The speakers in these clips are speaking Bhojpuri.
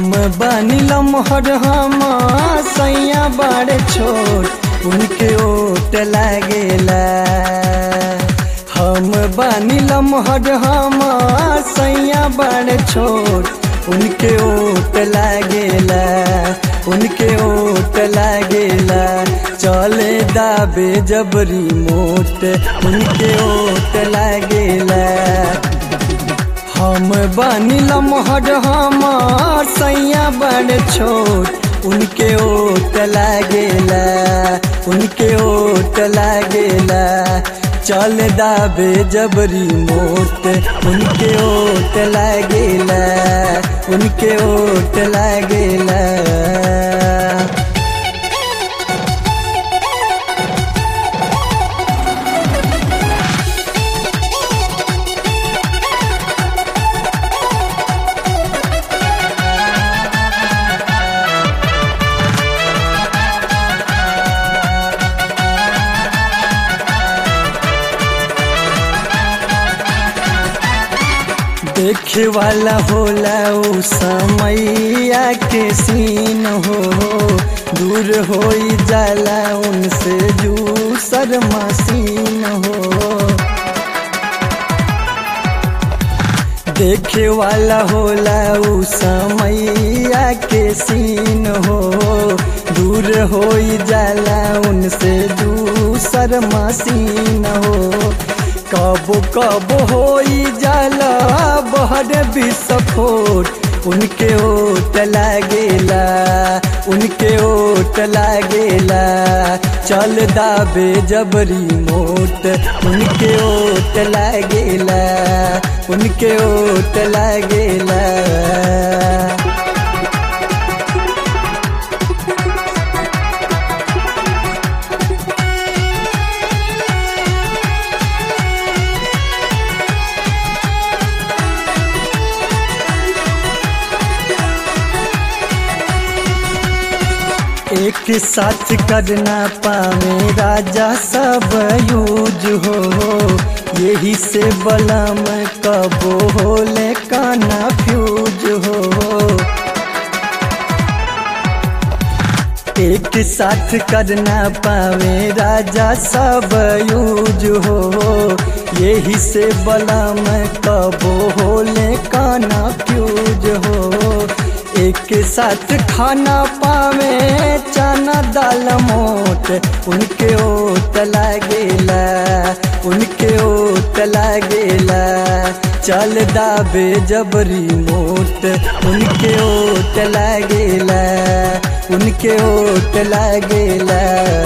हम बानी लमहर हम सैया बड़े छोट उनके ओट लागेला हम बानी लमहर हम सैया बड़े छोट उनके ओट लागेला उनके ओट लागेला चले दाबे जबरी मोट उनके ओट लागेला हम बानी लमहर हम सैया बड़ छोट उनके ओट लागेला उनके ओट लागेला चल दाबे जबरी मोट उनके ओट लागेला उनके ओट लागेला देखे वाला होला उ समैया के सीन हो दूर हो जाला उनसे जूसर मसीन हो देखे वाला होला उ समैया के सीन हो दूर हो जाला उनसे दूसर मसीन हो कब कब हो जाला बहर विस्फोट उनके ओट लागेला उनके ओट लागेला चल दाबे जबरी मोट उनके ओट लागेला उनके ओट लागेला एक साथ करना पावे राजा सब यूज हो यही से बलम कबो होले काना फ्यूज हो एक साथ करना पावे राजा सब यूज हो यही से बलम कबो होले काना फ्यूज हो एक साथ खाना पावे चना दाल मोट उनके ओट लागेला उनके ओट लागेला चल दाबे जबरी मोट उनके ओट लागेला उनके ओट लागेला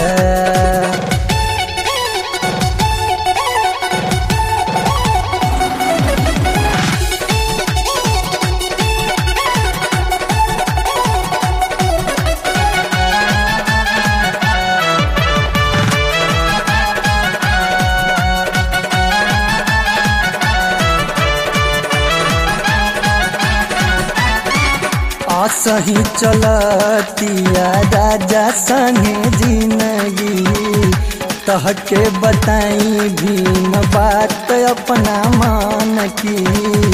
सही चलतिया राजा संगे जिंदगी कह के बताई भीम बात अपना मान की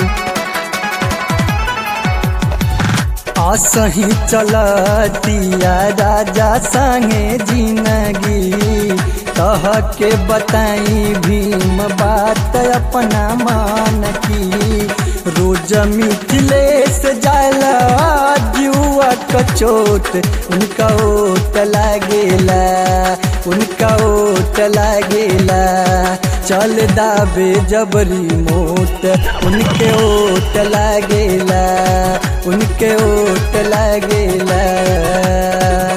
असही चलतिया राजा संगे जिंदगी कह के बताई भीम बात अपना मान की रोज मिथिलेश जाला जुआ कचोट उनका ओट लागेला उनका ओट लागेला चल दाबे जबरी मोट उनके ओट लागेला उनके ओट लागेला